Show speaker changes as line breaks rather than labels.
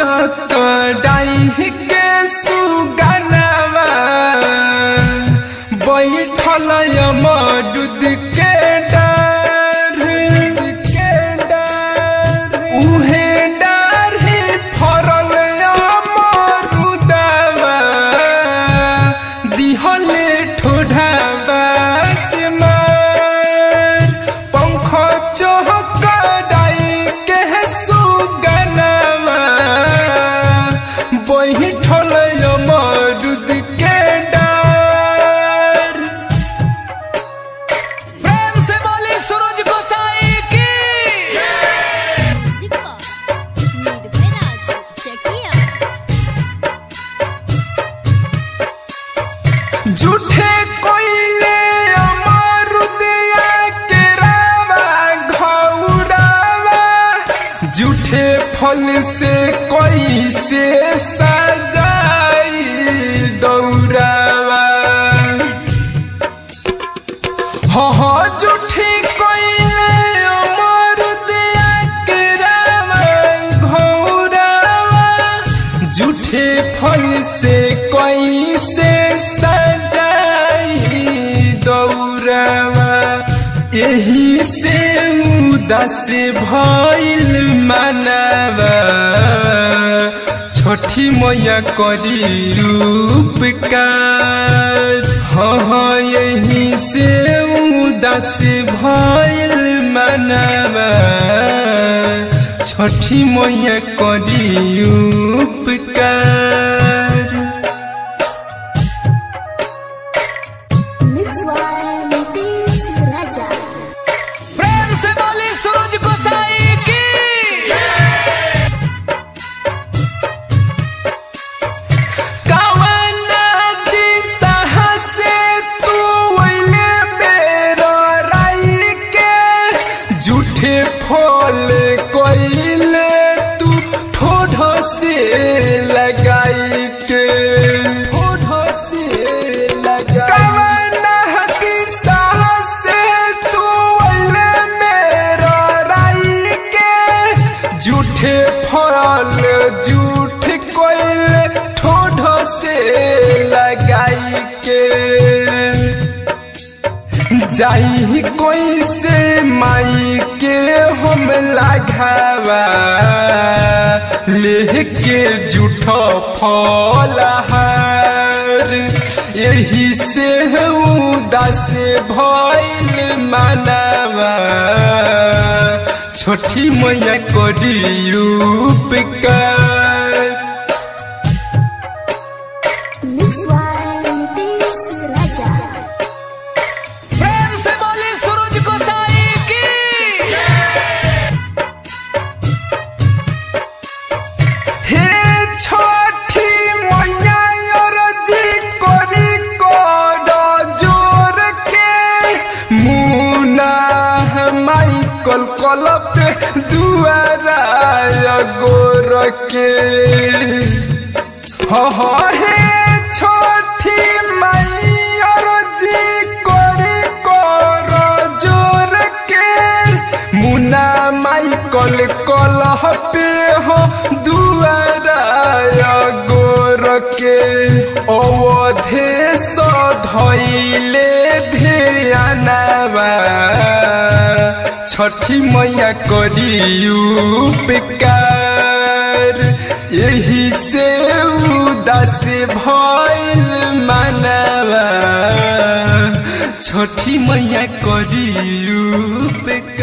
चकडाई के सुगनवा बैठल यमदूत के डर के डर उहे डर ही फरल अमरुदवा दिहले ठोढावा से मार पंख चहकडाई के सुगनवा बैठल यमदूत के डर
प्रेम से बोली सूरज गोसाई की
Música Nirveraz Chakia
झूठे कोइले अमरुदया के रावा घौरावा झूठे फल से कोई से सजाई दौरावा हाँ हाँ झूठी कोइले अमरुदया के रावा घौरावा झूठे फल से कोई से सजाई दौरावा यही से उदास भइल मनवा छठी मैया करी उपकार हाँ हाँ यही से उदास भइल मनवा छठी मैया करी उपकार
Mix by Nitish Raja.
प्रेम से बोली सूरज गोसाई की
कवना दिशा से तू अइले मेरो राई के झूठे फल कोइले तू ठोढ़ से लगाई के ठोढ़ से लगाई कवना दिशा से तू अइले मेरो राई के झूठे फल झूठ कोइले ठोढ़ से लगाई के जाई कोई से माई के हम लगावा लेके झूठो फलहार यही से उदास भइल मानवा छोटी मैया करी उपकार
Mix by Nitish Raja.
प्रेम से बोली सूरज गोसाई की
हे छठी मैया अरजी करी कर जोर के मुना माइकल कलप दुआरा गोर के हाँ हाँ हे छठी मैया अरजी करी कर जोर के मुना माइकल कलह पे हो दुआरा गोर के अवधे धैले ध्यानवा छठी मैया करी उपकार यही से उदास भइल मनवा छठी मैया करी उपकार